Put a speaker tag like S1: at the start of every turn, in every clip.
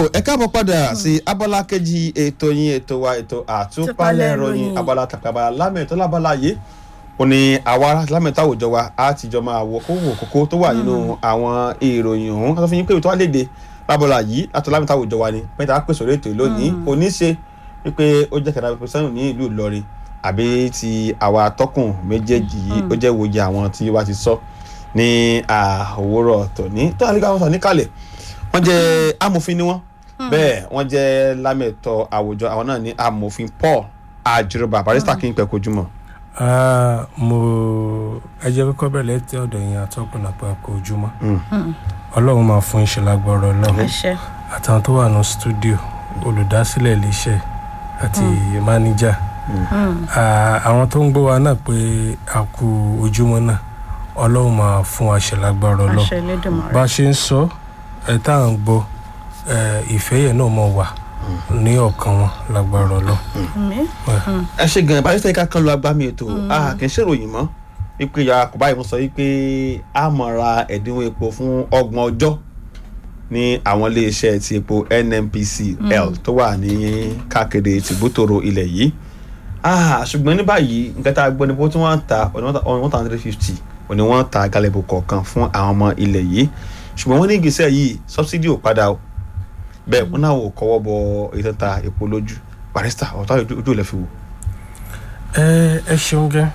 S1: ẹ káàbọ̀ padà sí abala kejì ètò yín ètò wa ètò àtúpalẹ̀ ìròyìn abala tàbí lámẹ̀tọ́ lábala yìí ó ní àwa lámẹ̀tọ́ àwùjọ wa á ti jọ máa wọ kówó kókó tó wà nínú àwọn ìròyìn ọ̀hún ká tó fi yín pé ètò àlédè lábala yìí látọ̀ lámẹ̀tọ́ àwùjọ wa ni mẹ́ta pèsè orí ètò lónìí kò ní ṣe wípé ó jẹ́ kẹta pípẹ́ sẹ́yìn ní ìlú Ìlọrin àbí ti àwa atọ́kùn méjèèjì yìí ó jẹ́ ìwòye àwọn tí wá ti sọ ní àwòrán tòní tó àlíkà wọn sọ níkàlẹ̀ wọ́n jẹ́ amòfin ni wọ́n bẹ́ẹ̀ wọ́n jẹ́ lámẹ̀tọ́ àwùjọ àwọn náà ní amòfin Paul àjùrọ̀bà barista kí n pẹ́ kojú mọ́.
S2: mo ẹ jẹ́ kọ́kọ́ bẹ̀rẹ̀ tí ọ̀dọ̀ yẹn atọ́kùn náà pẹ́ kojú mọ́ ọlọ́run máa fún iṣẹ́ lágbọ́rọ̀ ọlọ́run àtàwọn tó wà ní stúdíò olùdásílẹ̀ iléeṣẹ́ àti máníjà àwọn tó ń gbọ́ wa náà pé a kú ojúmọ́ náà ọlọ́run máa fún wa ṣe lágbára ọlọ́run bá a ṣe ń sọ ẹ tá à ń gbọ́ ìfẹ́ yẹn náà mọ̀ wà ní ọ̀kan wọn lágbára ọlọ́run.
S1: ẹ ṣe gan barista ká kan lọ agbámi ètò a kì í ṣèròyìn mọ́ wípé ya kò báyìí mo sọ wípé a máa ra ẹ̀dínwó epo fún ọgbọ̀n ọjọ́ ní àwọn iléeṣẹ́ ti epo NNPCL tó wà ní káàkiri tìbútòrò ilẹ̀ yìí ṣùgbọ́n ní báyìí nǹkan tá a gbọ́ ni pé tí wọ́n ń ta one thousand three fifty òní wọ́n ń ta galẹ̀bù kọ̀ọ̀kan fún àwọn ọmọ ilẹ̀ yìí ṣùgbọ́n wọ́n ní ìgbésẹ̀ yìí sọ́bsidì ò padà o bẹ́ẹ̀ wọ́n náà ò kọ́wọ́ bọ ètò ta epo lójú barista ọ̀tá ojú ilẹ̀ fi wò.
S2: ẹ ẹ ṣeun gan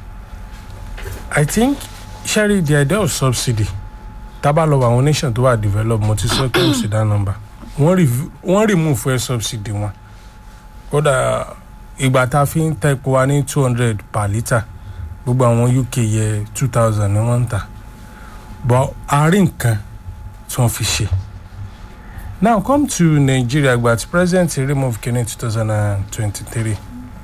S2: I think sherry the idea of subsidy tábà lọ àwọn nation tó wà develop mo ti sọ pé kò sí dá number wọ́n remove fuel subsidy wọn kódà ìgbà tá a fi ń ta epo wa ní two hundred per litre gbogbo àwọn UK yẹ two thousand ni wọ́n ń tà but àárín nǹkan tí wọ́n fi ṣe now come to Nigeria ìgbà tí president remove kínní two thousand and twenty-three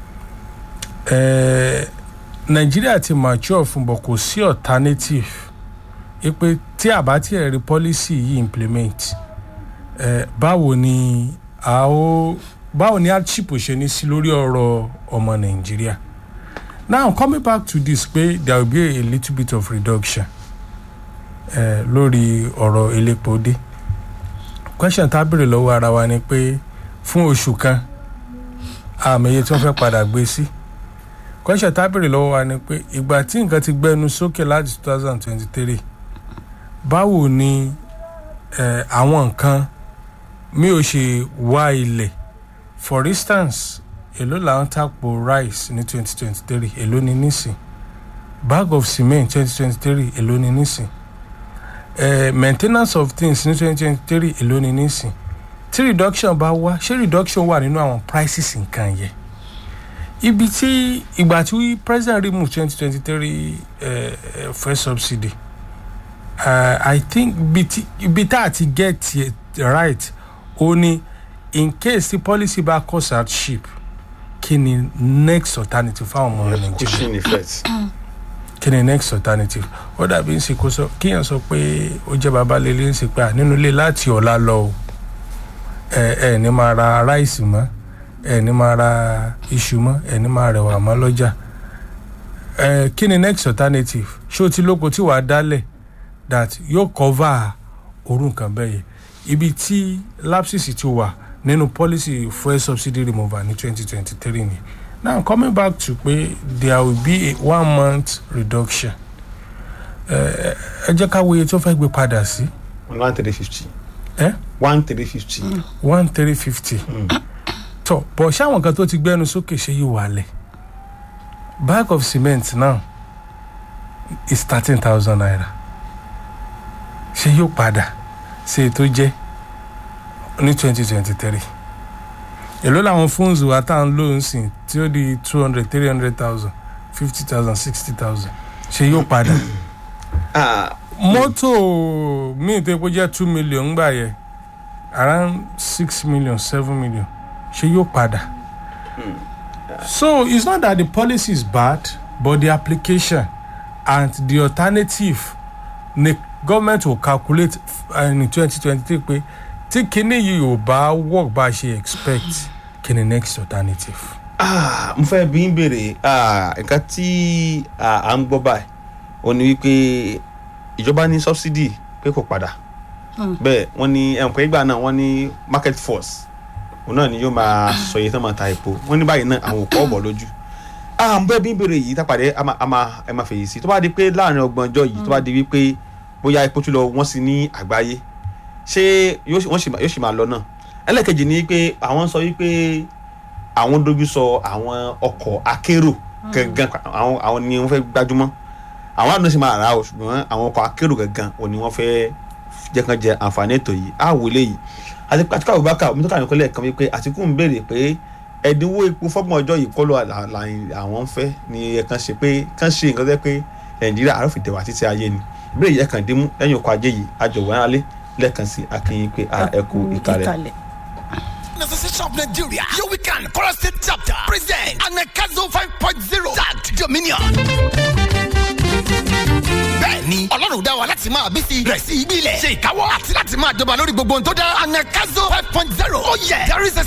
S2: Nigeria ti mature fún bọ̀ kò sí alternative ipe tí àbá tí ẹ̀rí policy yìí implement eh, báwo ni a ó báwo ni hardship ṣe ní sí lórí ọ̀rọ̀ ọmọ Nàìjíríà now coming back to this pé there will be a little bit of reduction eh, lórí ọ̀rọ̀ elépo dé question tá a béèrè lọ́wọ́ ara wa ni pé fún oṣù kan àmọye tí wọ́n fẹ́ padà gbé sí question tá a béèrè lọ́wọ́ wa ni pé ìgbà tí nǹkan ti gbẹnu sókè láti two thousand twenty three báwo ni eh, àwọn nǹkan mi ò ṣe wá ilẹ̀ for instance èló làwọn tàpò rice ní twenty twenty three èló ni nísìn bag of cement twenty twenty three èló ni nísìn uh, maintenance of things ní twenty twenty three èló ni nísìn tí reduction bá wá ṣé reduction wà nínú àwọn prices nǹkan yẹn ibi tí ìgbà tí president remove twenty twenty three fuel subsidy uh, I think ibi tá a ti get it right ó ní in case the policy bá cause hardship kí ni next alternative fáwọn ọmọ nàìjíríà
S1: cushion effect.
S2: kí ni next alternative ó dàbí ń sìn kó sọ kíyàn sọ pé ó jẹ́ babalẹ́lẹ́ ń sìn pé nínú ilé láti ọ̀la lọ o ẹ ẹ ní máa ra ráìsì mọ́ ẹ ní máa ra iṣu mọ́ ẹ ní máa rẹwà mọ́ lọ́jà ẹ kí ni next alternative ṣé o ti lóko tí wàá dálẹ̀ that yóò cover orú nǹkan bẹ́ẹ̀ yẹn ibi tí lapses ti wà nínú policy fuel subsidy removal ní twenty twenty three ni now coming back to pé there will be a one month reduction ẹ jẹ́ ká wo iye tó fẹ́ gbé padà sí.
S1: one three fifty.
S2: ẹ
S1: one three fifty.
S2: one three fifty. tọ bọ̀ ṣáwọn kan tó ti gbẹ́nu sókè ṣe yìí wálẹ̀ bag of cement now is thirteen thousand naira ṣe yóò padà ṣe tó jẹ́ ní twenty twenty three èló làwọn fóònù wa tá à ń lò ń sìn tí ó di two hundred three hundred thousand fifty thousand sixty thousand ṣe yóò padà mọ́tò míì tó epo jẹ́ two million gbà yẹ around six million seven million ṣe yóò padà so it's not that the policy is bad but the application and the alternative ni government will calculate in twenty twenty three pé tí kinní yìí ò bá work bá a ṣe expect kí ni next alternative.
S1: Ah, mo fẹ́ bí ń béèrè nǹkan tí à ń gbọ́ báyìí ó ní wípé ìjọba ní subsidy pé kò padà bẹ́ẹ̀ wọ́n ní ẹ̀ǹpẹ́ ìgbà náà wọ́n ní market force òun náà ni yóò máa sọ iye tó máa ta epo wọ́n ní báyìí náà àwọn òkú ọ̀bọ̀ lójú à ń bẹ́ẹ̀ bí ń béèrè yìí tápàdé a máa- a máa ẹ máa fèyí sí tó bá di pé láàrin ọgbọ̀n ọjọ́ yìí tó bá di wípé bóyá epo tún lọ wọ́n sí ní àgbáyé ṣé yóò sì- wọ́n sì máa- yóò sì máa lọ náà ẹlẹ́kejì ni pé àwọn sọ wípé àwọn dojú sọ àwọn ọkọ̀ akérò gangan àwọn àwọn ni wọ́n fẹ́ gbájúmọ́ àwọn àdúgbò sì máa rà á o ṣùgbọ́n àwọn ọkọ̀ akérò gangan ò ní wọ́n fẹ́ jẹ́ kan jẹ àǹfààní ètò yìí á wò léyìí àti àtikú Abubakar omi tó kà ní kọ́lẹ̀ kan wípé Àtíkù ń béèrè pé ẹ̀dínwó epo fọ́gbọ̀n ọjọ́ yìí kọ́ ló là- là- àwọn ń fẹ́ ni ẹ kàn ṣe pé kàn ṣe nǹkan tẹ́ pé Nàìjíríà àròfin tẹ̀wá títí ayé ni ìbéèrè yẹn kàn dín mú lẹ́yìn ọkọ̀ ajé yìí àjọwọ́ alẹ́ lẹ́ẹ̀kan sí akínyìn pé a ẹ kú ìkàlẹ̀.
S3: Association of Nigeria, your weekend, Chorus State Chapter, present Anakazo 5.0, tagged Dominion. Bẹ́ẹ̀ni, Ọlọ́run dá wa láti máa bí sí rẹ̀ sí ibi ilẹ̀, ṣe ìkáwọ́ àti láti máa jọba lórí gbogbo ohun tó dá Anakazo 5.0. Oh yeah, there is a